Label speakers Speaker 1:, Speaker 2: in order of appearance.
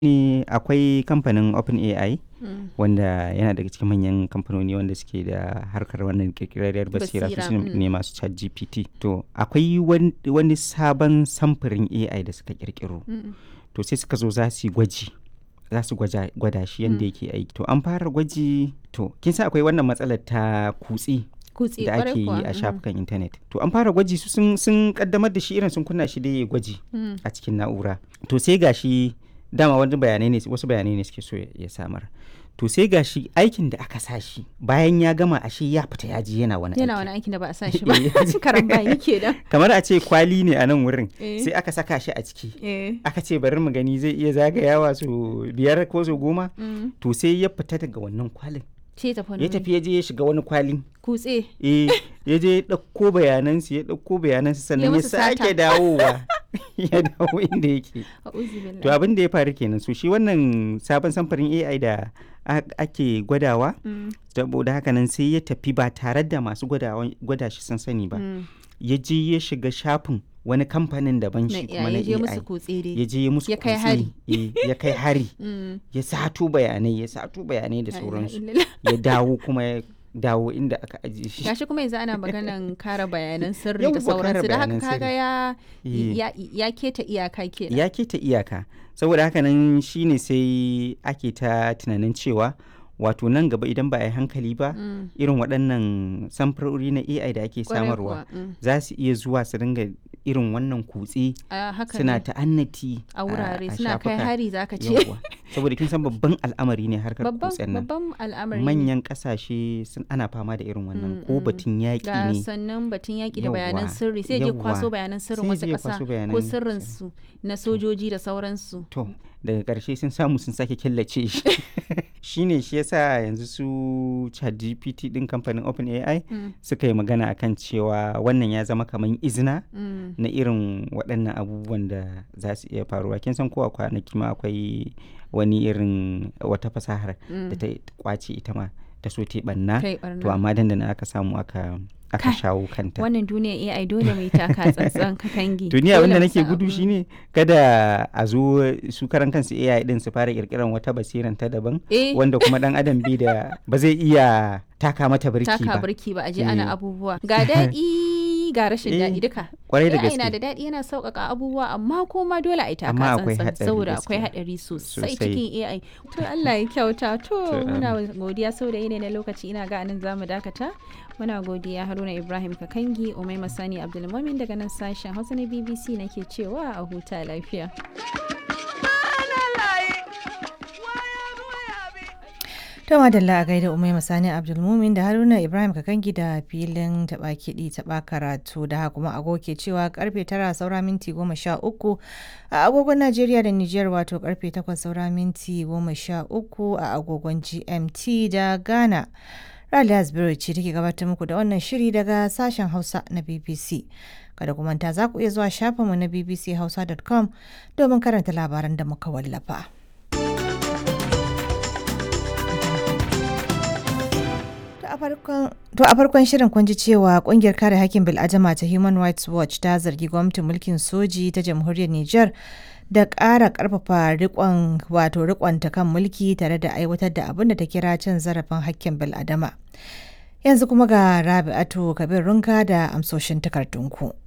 Speaker 1: ne akwai kamfanin OpenAI
Speaker 2: Mm.
Speaker 1: wanda yana daga cikin manyan kamfanoni wanda suke da harkar wannan kirkirarriyar basira su
Speaker 2: Basira,
Speaker 1: su
Speaker 2: mm.
Speaker 1: ne masu chat GPT. To akwai wan- wani sabon samfurin AI da suka kirkiro.
Speaker 2: Mm.
Speaker 1: To sai suka zo za su yi gwaji. Za su gwaja- gwada shi yadda yake aiki. To an fara gwaji to kin san akwai wannan matsalar ta kutse
Speaker 2: Kutse
Speaker 1: da
Speaker 2: kwarai
Speaker 1: ake yi
Speaker 2: kuwa.
Speaker 1: a
Speaker 2: Mm.
Speaker 1: shafukan intanet. To an fara gwaji su sun, sun kaddamar da shi irin sun kunna shi da ya gwaji
Speaker 2: Mm.
Speaker 1: a cikin na'ura. To sai gashi dama wani bayanai ne wasu bayanai ne suke so ya ya samar. To sai gashi aikin da aka sa shi bayan ya gama ashe ya fita ya ji yana wani
Speaker 2: Yana
Speaker 1: aiki.
Speaker 2: wani aikin da ba a sa shi ba.
Speaker 1: Eh.
Speaker 2: Karambani kenan.
Speaker 1: Kamar a ce kwali ne a nan wurin
Speaker 2: Eh.
Speaker 1: sai aka saka shi a ciki.
Speaker 2: Eh.
Speaker 1: Aka ce bari mu gani zai iya zagayawa su biyar ko su goma.
Speaker 2: Mm.
Speaker 1: To sai ya fita daga wannan kwalin.
Speaker 2: Ce tafi wani
Speaker 1: Ya
Speaker 2: wuri.
Speaker 1: tafi ya je ya shiga wani kwalin.
Speaker 2: Kutse.
Speaker 1: eh ya je ya ɗauko bayanansu ya ɗauko bayanansu sannan ya
Speaker 2: musu sata.
Speaker 1: sake dawowa ya dawo inda yake
Speaker 2: A'udhu billahi.
Speaker 1: to abin da ya faru kenan so shi wannan sabon samfarin AI da a- ake gwadawa
Speaker 2: Mm.
Speaker 1: saboda haka nan sai ya tafi ba tare da masu gwadawa- gwada shi sun sani ba
Speaker 2: Mm.
Speaker 1: ya je ya shiga shafin wani kamfanin daban
Speaker 2: Na
Speaker 1: shi kuma na
Speaker 2: ya je musu
Speaker 1: AI
Speaker 2: kutse
Speaker 1: ya
Speaker 2: dai.
Speaker 1: je ya musu
Speaker 2: Ya kai
Speaker 1: kutse,
Speaker 2: hari.
Speaker 1: eh, ya kai hari
Speaker 2: Mm.
Speaker 1: ya sato bayanai ya sato bayanai da
Speaker 2: La ilaha
Speaker 1: sauransu
Speaker 2: illallah.
Speaker 1: ya dawo kuma ya dawo inda aka ajiye shi
Speaker 2: Gashi kuma yanzu ana maganan kare bayanan sirri
Speaker 1: Yawwa,
Speaker 2: da
Speaker 1: kare
Speaker 2: sauransu da haka
Speaker 1: bayanan
Speaker 2: kaga
Speaker 1: sirri.
Speaker 2: ya
Speaker 1: Eh.
Speaker 2: ya ya keta iyaka kenan.
Speaker 1: ya keta iyaka saboda haka nan shine sai ake ta tunanin cewa wato nan gaba idan ba a yi hankali ba
Speaker 2: Mm.
Speaker 1: irin waɗannan samfurori na AI da ake
Speaker 2: Kwarai
Speaker 1: samarwa
Speaker 2: kuwa, mm.
Speaker 1: za su iya zuwa su dinga irin wannan kutse
Speaker 2: A haka
Speaker 1: suna
Speaker 2: ne.
Speaker 1: ta'annati
Speaker 2: a wurare
Speaker 1: a
Speaker 2: suna kai
Speaker 1: shafuka.
Speaker 2: hari zaka ce.
Speaker 1: Yawwa. saboda kin san babban al'amari ne harkar
Speaker 2: Babban
Speaker 1: kutsen nan
Speaker 2: babban al'amari ne.
Speaker 1: manyan ƙasashe sun ana fama da irin wannan
Speaker 2: Mm,
Speaker 1: ko
Speaker 2: mm.
Speaker 1: batun yaƙi
Speaker 2: ga
Speaker 1: ne
Speaker 2: sannan batun yaƙi da bayanan
Speaker 1: Yawwa,
Speaker 2: sirri sai je
Speaker 1: yawwa.
Speaker 2: kwaso bayanan sirrin
Speaker 1: Sai
Speaker 2: wasu
Speaker 1: je
Speaker 2: ƙasa
Speaker 1: kwaso
Speaker 2: ko
Speaker 1: bayanan
Speaker 2: sirrinsu na sojoji da sauransu.
Speaker 1: To, daga ƙarshe sun samu sun sake killace shi. shine shi yasa yanzu su ChatGPT ɗin kamfanin OpenAI
Speaker 2: Mm,
Speaker 1: suka yi magana akan cewa wannan ya zama kamar izina
Speaker 2: mm,
Speaker 1: na irin waɗannan abubuwan da za su iya faruwa. Kin san ko a kwanaki ma akwai wani irin wata fasahar da
Speaker 2: mm.
Speaker 1: ta kwace ita ma ta so ta yi ɓanna.
Speaker 2: Kai
Speaker 1: To
Speaker 2: barna.
Speaker 1: amma dandana aka samu aka aka
Speaker 2: Kai,
Speaker 1: shawo kanta.
Speaker 2: Wannan duniya AI dole mai taka tsantsan ka kangi.
Speaker 1: to ni
Speaker 2: Dole
Speaker 1: abin da
Speaker 2: mu
Speaker 1: nake
Speaker 2: san
Speaker 1: gudu
Speaker 2: abu.
Speaker 1: shine kada a zo su karan kansu AI din su fara kirkiran wata basiran ta daban
Speaker 2: Eh,
Speaker 1: wanda kuma dan adam bi da ba zai iya taka mata birki
Speaker 2: taka
Speaker 1: ba
Speaker 2: birki ba a je
Speaker 1: Eh.
Speaker 2: ana abubuwa. Ga daɗi ga rashin
Speaker 1: Eh,
Speaker 2: daɗi duka.
Speaker 1: kwarai da
Speaker 2: AI na
Speaker 1: gaske
Speaker 2: da daɗi yana sauƙaƙa abubuwa amma kuma dole a yi taka
Speaker 1: Amma akwai
Speaker 2: tsantsan
Speaker 1: hatsari
Speaker 2: saboda akwai
Speaker 1: gaskiya.
Speaker 2: haɗari sosai
Speaker 1: Sosai.
Speaker 2: cikin AI. To Allah ya kyauta to
Speaker 1: To,
Speaker 2: muna godiya saboda yanayi na lokaci ina ga anan zamu dakata. Muna godiya Haruna Ibrahim Kakangi, Umai Masani Abdulmumin daga nan sashen Hausa na BBC nake cewa a huta lafiya.
Speaker 3: To madalla a gaida Umai Masani Abdulmumin da Haruna Ibrahim Kakangi da filin taɓa kiɗi taɓa karatu da haka kuma agogo ke cewa karfe tara saura minti goma sha uku a agogon Najeriya da Nijar wato karfe takwas saura minti goma sha uku a agogon GMT da Ghana. Rali Asbiru ce take gabatar muku da wannan shiri daga sashen Hausa na BBC. Kada ku manta za ku iya zuwa shafinmu na bbchausa.com domin karanta labaran da muka wallafa. To a farkon- To a farkon shirin kun ji cewa kungiyar kare hakkin bil'adama ta Human Rights Watch ta zargi gwamnatin mulkin soji ta jamhuriyar Nijar da ƙara ƙarfafa rikon wato rikonta kan mulki tare da aiwatar da abin da ta kira cin zarafin hakkin bil'adama. Yanzu kuma ga Rabi'atu Kabir Runka da amsoshin takardunku.